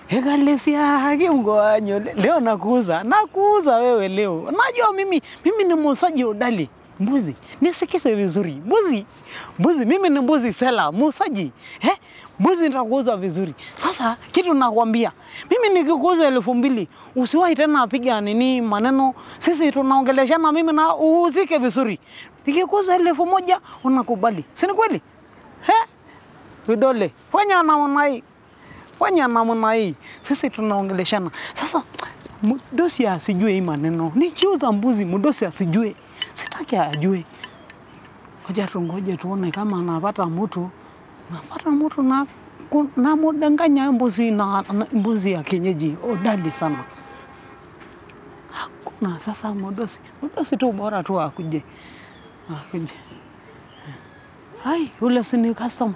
ekalesiage mgoanyo leo nakuuza nakuuza wewe leo najua mimi mimi ni muuzaji udali mbuzi nisikize vizuri mbuzi mbuzi mimi ni mbuzi sela muuzaji eh? mbuzi nitakuuza vizuri sasa kitu nakwambia mimi nikikuuza elfu mbili usiwahi tena apiga nini maneno sisi tunaongeleshana mimi na uuzike vizuri nikikuuza elfu moja unakubali si ni kweli eh? vidole fanya namna hii fanya namna hii sisi tunaongeleshana sasa mdosi asijue hii maneno nikiuza mbuzi mdosi asijue sitaki ajue ngoja tungoje tuone kama anapata mtu napata mtu na ku- namudanganya mbuzi na, na mbuzi ya kienyeji odali sana hakuna sasa mdosi mdosi tu bora tu akuje akuje hai ule sini customer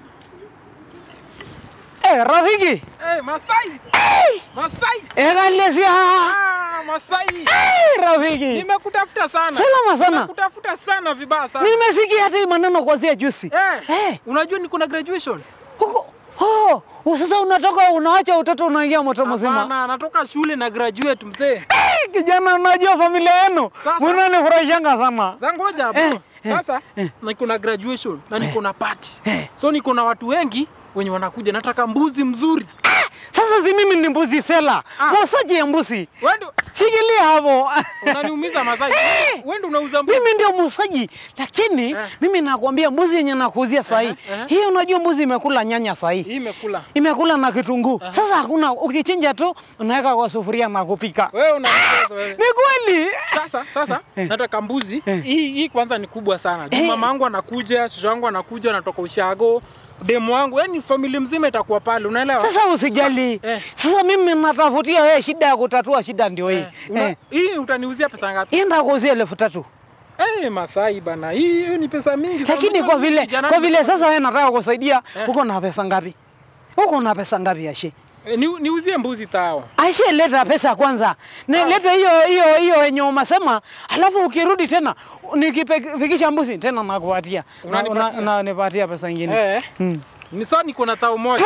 Eh, rafiki Eh, Masai. Masai. ekalesia Ah, Masai. rafiki Nimekutafuta sana. Salama sana. Nimekutafuta sana vibaya sana. nimesikia hata hii maneno kwanzia juzi Eh, Eh. unajua niko na graduation? huko oh, sasa unatoka unawacha utoto unaingia moto mzima Hapana, natoka shule na graduate mzee. Eh, kijana unajua familia yenu Sasa. mnanifurahishanga sana Sasa ngoja hapo. Eh, eh, Sasa niko na graduation na niko na party. Eh. So niko na watu wengi wenye wanakuja, nataka mbuzi mzuri. sasa si mimi ni mbuzi sela Ah. muuzaji ya mbuzi Wewe ndio shikilia hapo unaniumiza Masai. Wewe ndio unauza mbuzi. mimi ndio muuzaji lakini Eh. mimi nakwambia mbuzi yenye nakuuzia sahii Aha, aha. hii unajua mbuzi imekula nyanya sahii Hii imekula. imekula na kitunguu sasa hakuna ukichinja tu unaweka kwa sufuria na kupika Wewe unanicheza wewe. ni kweli Sasa sasa nataka mbuzi hii hii kwanza ni kubwa sana. Juu Eh. mama yangu anakuja, shosho yangu anakuja, anatoka ushago, demu wangu, yani familia mzima itakuwa pale, unaelewa? sasa usijali Eh. sasa mimi natafutia wewe shida ya kutatua shida ndio hii Eh, una- eh. Hii utaniuzia pesa ngapi? hii ndakuuzia elfu tatu Eh, Masai bana, hii hii ni pesa mingi sana. lakini kwa vile Kijana kwa ni- vile sasa wewe nataka kusaidia Eh. uko na pesa ngapi uko na pesa ngapi ashe Eh, ni, niuzie mbuzi tao. Aisha, leta pesa kwanza, ne, leta hiyo hiyo hiyo yenye umesema, alafu ukirudi tena nikifikisha mbuzi tena nakupatia na, na, Unanipatia? na, nipatia pesa ingine Eh. Mm. Ni sawa niko na tao moja.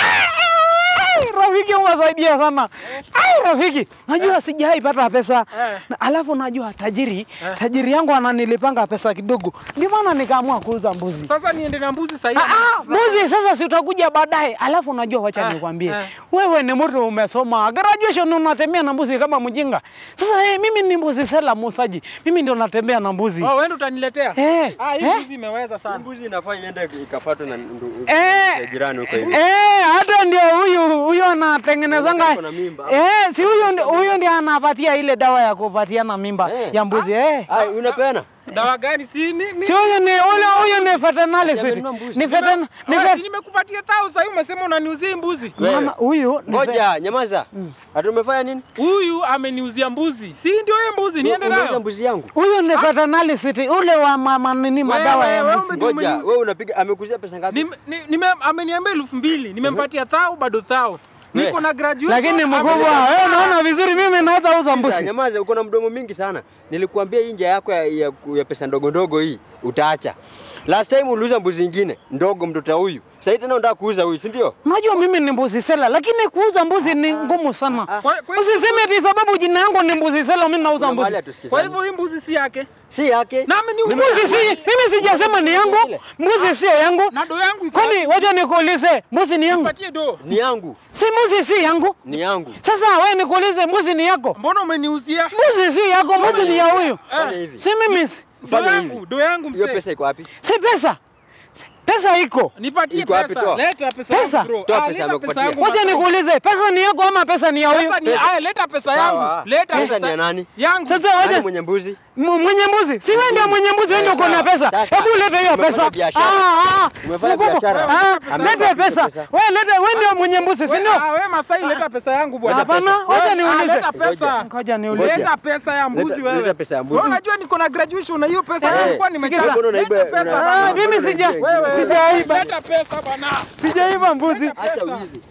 Ai, Rafiki umesaidia sana. Ai, rafiki, najua sijai pata pesa Eh. na, alafu najua tajiri tajiri yangu ananilipanga pesa kidogo, ndio maana nikaamua kuuza mbuzi. Sasa niende na mbuzi sasa Ah, ah, mbuzi sasa si utakuja baadaye. Alafu unajua, wacha Ah, nikwambie, ah. wewe ni mtu umesoma graduation, unatembea na mbuzi kama mjinga. Sasa eh, mimi ni mbuzi sela muuzaji, mimi ndio natembea na mbuzi Oh, wewe ndo utaniletea? Eh, Ah, hii eh. mbuzi imeweza sana. Mbuzi inafaa iende ikafuatwe na ndu- Eh. ya jirani huko hivi. Eh, hata ndio huyu huyu anatengenezanga Ako na mimba. eh, si huyu ndi- huyu ndiye anapatia ile dawa ya kupatiana mimba Eh. ya mbuzi eh. Ai, unapeana? Dawa gani? Si mi, mi Si huyu ni ule huyu ni veterinary amenunua mbuzi. ni veterin ni Wewe, vet si nimekupatia tao sasa hivi umesema unaniuzia hii mbuzi. Wewe. mama huyu ni vet- Ngoja, nyamaza. Ati umefanya nini? Huyu ameniuzia mbuzi. Si ndio hiyo mbuzi niende Umeuza nayo? mbuzi yangu. huyu ni veterinary city ule wa mama nini madawa ya wewe mbuzi. ume- Ngoja, umeniuza. wewe unapiga amekuzia pesa ngapi? Nime- ni- nime- ameniambia elfu mbili nimempatia thao bado thao niko We. na graduation Lakini mkubwa, ameniambia- wewe unaona vizuri mimi naweza uza Sasa, mbuzi. Nyamaza, uko na mdomo mingi sana. Nilikuambia hii njia yako ya, ya, ya pesa ndogo ndogo hii utaacha. Last time uliuza mbuzi ingine ndogo mtoto huyu. Sasa tena unataka kuuza huyu, si ndio? Unajua mimi ni mbuzi sela, lakini kuuza mbuzi ni ngumu sana. Kwa- kwa- Usiseme eti sababu jina yangu ni mbuzi sela, mimi nauza Kuna mahali mbuzi. hatusikizani. kwa hivyo hii mbuzi si yake si yake. na ameniuzia Mbuzi si mimi sijasema ni yangu, mbuzi sio yangu. na do yangu iko Kwani wacha nikuulize, mbuzi ni yangu? patie do Ni yangu. Si mbuzi si yangu. Ni yangu. Sasa wewe nikuulize, mbuzi ni yako? mbona umeniuzia Mbuzi si yako, mbuzi ni ya huyu. Fanya hivi. Si mimi, si do Fanya yangu hivi. do yangu Hiyo msee pesa iko wapi? si pesa. Si- Pesa iko. nipatie Iko wapi, pesa toa. leta pesa Pesa? yangu bro Toa Ah, pesa leta amekupatia. yangu Wacha basi. nikuulize, pesa ni yako ama pesa ni ya huyu? Pesa ni aya leta pesa yangu Sawa. leta Pesa ni ya nani? yangu Sasa Nani wacha mwenye mbuzi? M- mwenye mbuzi si wewe ndio mwenye mbuzi, wewe ndio uko na pesa. Sasa, Hebu leta hiyo umefanya pesa. biashara. Ah, ah, Umefanya mkubwa. biashara. Ah, Amekupa Leta pesa. pesa. Wewe leta, wewe ndio mwenye mbuzi, si We- ndio? ah, we Masai leta pesa yangu bwana Hapana, Pesa. wacha We- ah, niulize. leta pesa Ngoja niulize. leta pesa ya mbuzi Leta- wewe leta pesa ya mbuzi. Wewe unajua niko na graduation na hiyo pesa Eh, nilikuwa sikiza. nimechapa Mbona unaiba- leta pesa una- bana. Ah, mimi sija Wewe, sijaiba. leta pesa bana Sijaiba mbuzi. Acha wizi.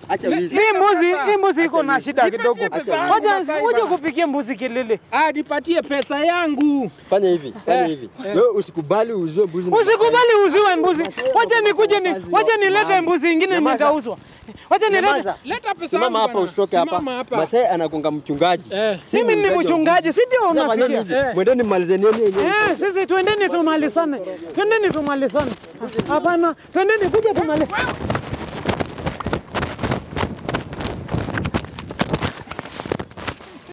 Acha wizi. Hii mbuzi, hii mbuzi iko na shida Nipatie kidogo. pesa yangu Wacha sasa wacha hivi. kupigie mbuzi kelele. Ah, nipatie pesa yangu. Fanya hivi, fanya Eh, hivi. Wewe usikubali uuzwe mbuzi. na- Usikubali uziwe mbuzi. Wacha nikuje ni wacha nilete mbuzi ingine Nyamaza. nitauzwa. Wacha nilete. Nyamaza. Leta pesa Simama yangu hapa bana. usitoke hapa. Simama hapa. Masai anagonga mchungaji. Eh. Si Mimi ni muuzaji wa mchungaji, mbuzi. si ndio Sasa fanyeni unasikia? hivi. Mwendeni mmalizeni yenu yenyewe. Eh, sisi twendeni tumalizane. Twendeni tumalizane. Hapana, twendeni kuja tumalizane.